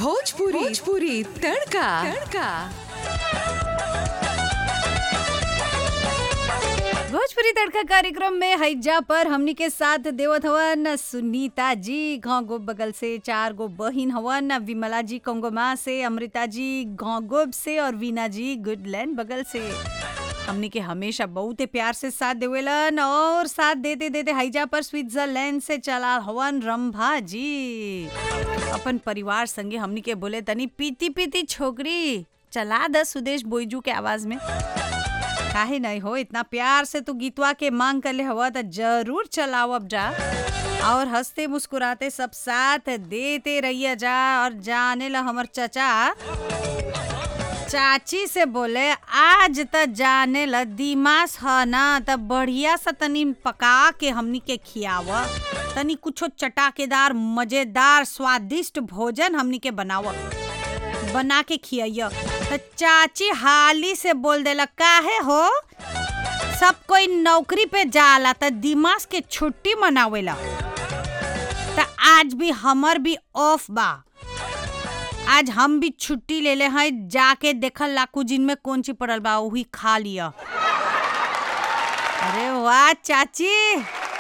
भोजपुरी भोजपुरी तड़का तड़का भोजपुरी तड़का कार्यक्रम में हैजा पर हमनी के साथ देवत हवन सुनीता जी गाँव गो बगल से चार गो बहिन हवन विमला जी कोंगोमा से अमृता जी गाँव गोब से और वीना जी गुडलैंड बगल से हमनी के हमेशा बहुत प्यार से साथ देवेलन और साथ देते देते हैजा पर स्विट्जरलैंड से चला हवन रंभा जी अपन परिवार संगे हमनी के बोले तनी पीती पीती छोकरी चला द सुदेश बोईजू के आवाज में काहे नहीं हो इतना प्यार से तू गीतवा के मांग कर ले हवा तो जरूर चलाओ अब जा और हंसते मुस्कुराते सब साथ देते रहिए जा और जाने ला हमर चचा चाची से बोले आज त जाने ला दिमास ह ना त बढ़िया सा तनी पका के हमनी के खियाव तनी कुछो चटाकेदार मजेदार स्वादिष्ट भोजन हमनी के बनाव बना के खियाइय त चाची हाली से बोल देला काहे हो सब कोई नौकरी पे जाला त दिमाग के छुट्टी मनावेला त आज भी हमर भी ऑफ बा आज हम भी छुट्टी ले ले हैं जाके देखल लाकू जिन में कौन ची पड़ल बा वही खा लिया अरे वाह चाची